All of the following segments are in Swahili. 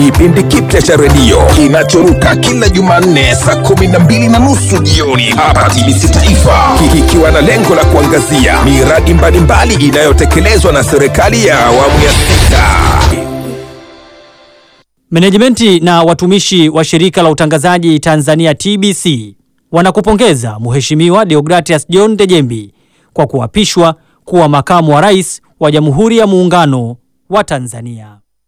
kipindi kipya cha redio kinachoruka kila Jumanne saa kumi na mbili na nusu jioni hapa TBC Taifa, kikiwa na lengo la kuangazia miradi mbalimbali inayotekelezwa na serikali ya awamu ya sita. Menejimenti na watumishi wa shirika la utangazaji Tanzania TBC wanakupongeza Mheshimiwa Deogratias John Dejembi kwa kuapishwa kuwa makamu wa rais wa Jamhuri ya Muungano wa Tanzania.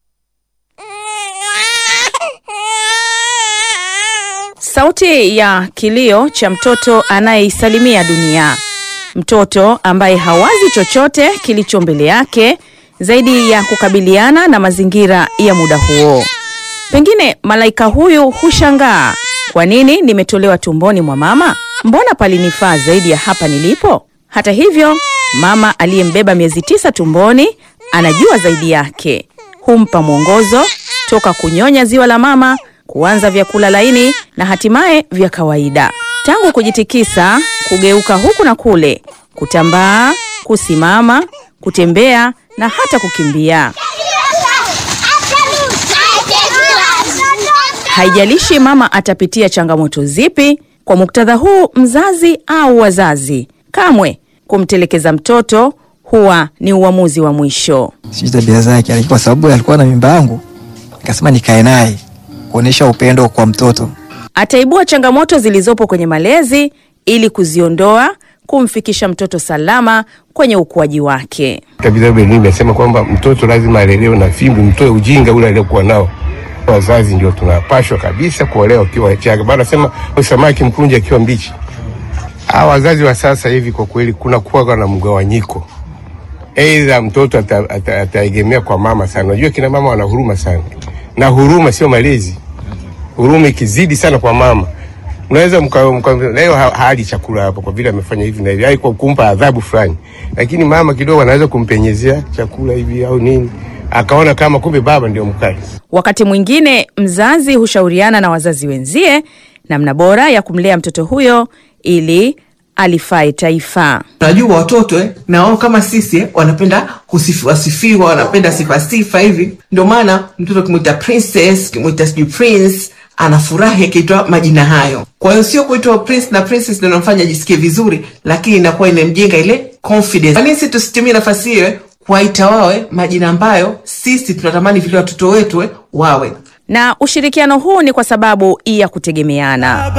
Sauti ya kilio cha mtoto anayeisalimia dunia, mtoto ambaye hawazi chochote kilicho mbele yake zaidi ya kukabiliana na mazingira ya muda huo. Pengine malaika huyu hushangaa, kwa nini nimetolewa tumboni mwa mama? Mbona palinifaa zaidi ya hapa nilipo? Hata hivyo, mama aliyembeba miezi tisa tumboni anajua zaidi yake, humpa mwongozo toka kunyonya ziwa la mama, kuanza vyakula laini na hatimaye vya kawaida, tangu kujitikisa, kugeuka huku na kule, kutambaa, kusimama, kutembea na hata kukimbia. Haijalishi mama atapitia changamoto zipi. Kwa muktadha huu, mzazi au wazazi, kamwe kumtelekeza mtoto huwa ni uamuzi wa mwisho. sijui tabia zake, lakini kwa sababu alikuwa na mimba yangu, nikasema nikae naye kuonyesha upendo kwa mtoto. Ataibua changamoto zilizopo kwenye malezi ili kuziondoa, kumfikisha mtoto salama kwenye ukuaji wake. Vitabu elimu imesema kwamba mtoto lazima alelewe na fimbo, mtoe ujinga ule aliokuwa nao. Wazazi ndio tunapashwa kabisa kuolewa ukiwa wachanga. Bana sema samaki mkunje akiwa mbichi. Hawa wazazi wa sasa hivi kwa kweli kuna kuwa na mgawanyiko, aidha mtoto ata- ata- ataegemea kwa mama sana. Unajua kina mama wana huruma sana, na huruma sio malezi. Huruma ikizidi sana kwa mama unaweza mka, mka, leo ha- hali chakula hapo kwa vile amefanya hivi na hivi, ai kwa kumpa adhabu fulani, lakini mama kidogo anaweza kumpenyezea chakula hivi au nini, akaona kama kumbe baba ndio mkali. Wakati mwingine mzazi hushauriana na wazazi wenzie namna bora ya kumlea mtoto huyo ili alifae taifa. Unajua watoto eh, na wao kama sisi eh, wanapenda kusifiwa sifiwa, wanapenda sifa sifa hivi. Ndio maana mtoto kimwita princess, kimwita sijui prince, anafurahi akiitwa majina hayo. Kwa hiyo sio kuitwa prince na princess ndio inamfanya ajisikie vizuri, lakini inakuwa inamjenga ile confidence. Kwa nini sisi tusitumie nafasi hiyo eh, kuwaita wawe majina ambayo sisi tunatamani vile watoto wetu eh, wawe Na ushirikiano huu ni kwa sababu ya kutegemeana.